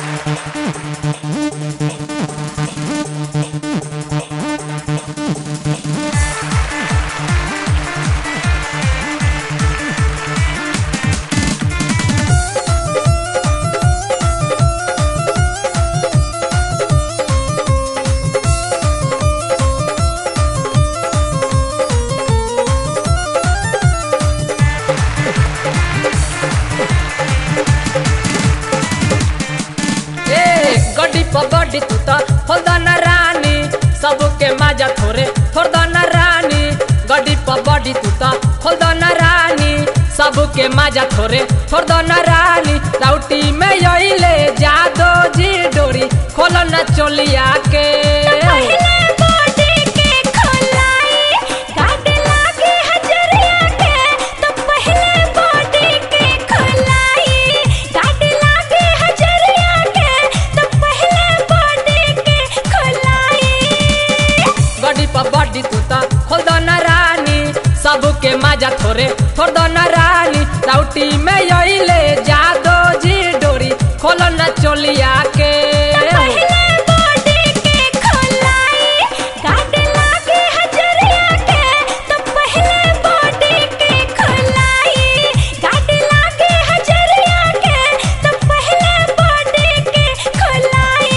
ए गड्डी पर गड्डी तू त खोलदन रानी सबके माजा थोरे थोरदन रानी गड्डी पर गड्डी तू त खोलदन रानी सबके माजा थोरे थोरदन रानी राउटी में यही जादो जी डोरी खोलन चोलिया के पहले बॉडी के खोलाई गाड लागे हजरिया के तो पहले बॉडी के खोलाई गाड लागे हजरिया के तो पहले बॉडी के खोलाई गड्डी पर गड्डी तू त खोलदन रानी सबके माजा थोरे थोरदन रानी राउटी में यही जादो जी डोरी खोलन चोलिया के पहले बॉडी के खोलाई गाड लागे हजरिया के तो पहले बॉडी के खोलाई गाड लागे हजरिया के तो पहले बॉडी के खोलाई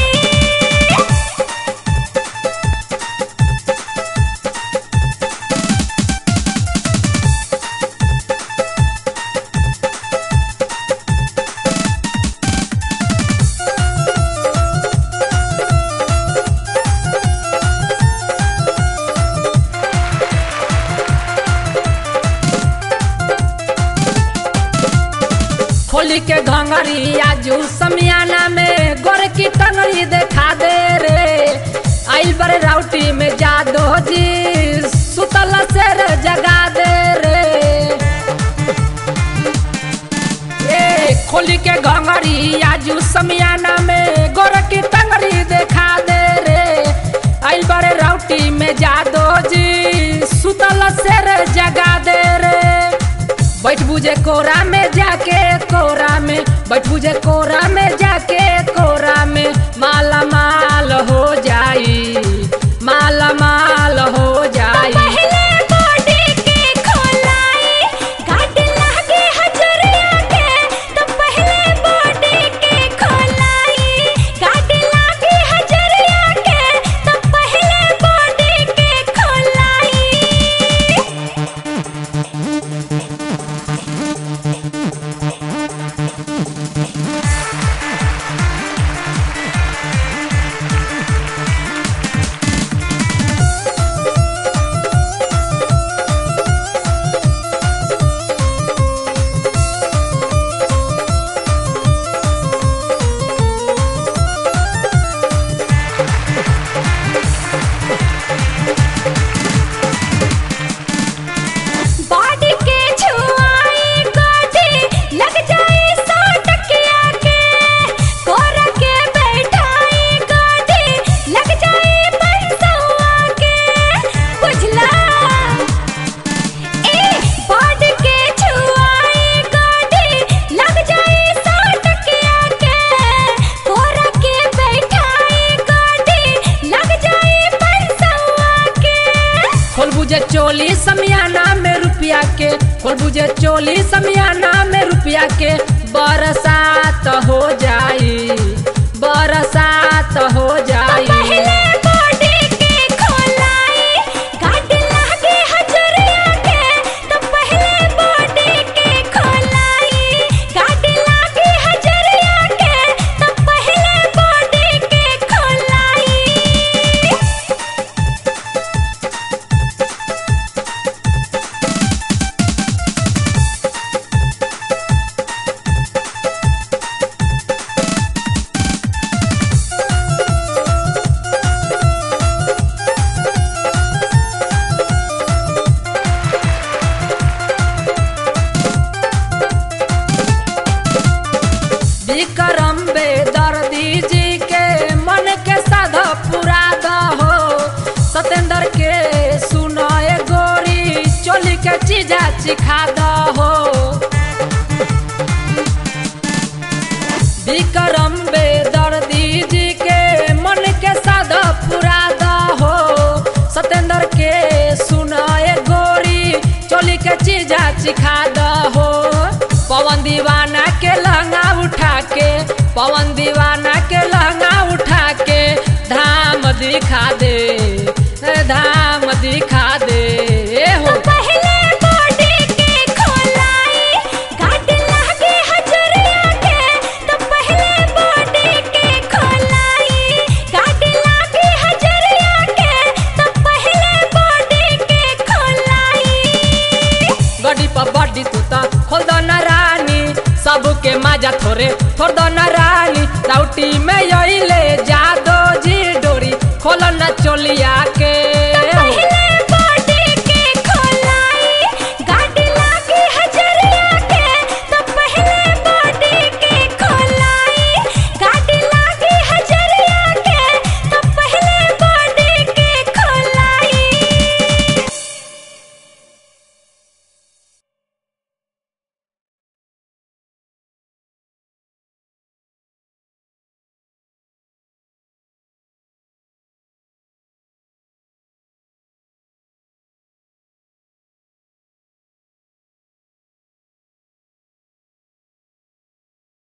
खोली के घंगरी आजू समियाना में गोर की टंगरी देखा दे रे आइल बड़े राउटी में जादो जी सुतल शेर जगा दे रे ए खोली के घंगरी आजू समियाना में गोर की टंगरी देखा दे रे आइल बड़े राउटी में जादो जी सुतल शेर जगा दे रे बैठ बुझे कोरा में जाके कोरा में बैठ बुझे कोरा में जाके कोरा में माला माल हो जाई माला माल हो जाई पहले बॉडी के खोलाई गाड लागे हजरिया के तो पहले बॉडी के खोलाई गाड लागे हजरिया के तो पहले बॉडी के खोलाई बॉडी के छुआई गोटी लग जाए सौ टकिया के कोरा के बैठाई गोटी लग जाए पैसवा के बुझला ए बॉडी के छुआई गोटी लग जाए सौ टकिया के कोरा के बैठाई गोटी लग जाए पैसवा के खोल बुझे चोली समियाना में रुपया के खोल बुझे चोली समियाना में रुपया के बरसात हो जाई बरसात हो जाई पहले बॉडी के खोलाई गाड लागे हजरिया के तो पहले बॉडी के खोलाई गाड लागे हजरिया के तो पहले बॉडी के खोलाई विक्रम बेदर्दी जी के मन के साधा पूरा दहो सतेंद्र के सुनाए गोरी चोली के चीजा चिखा दहो विक्रम बेदर्दी के चीजा चिखा दहो पवन दीवाना के लहंगा उठा के पवन दीवाना के लहंगा उठा के धाम दिखा दे धाम दिखा दे हो पहले बॉडी के खोलाई गाड लागे हजरिया के तो पहले बॉडी के खोलाई गाड लागे हजरिया के तो पहले बॉडी के खोलाई गड्डी पर बड्डी तू त खोल दो न रानी सबके माजा थोरे थोड़ दो न रानी राउटी में यही ले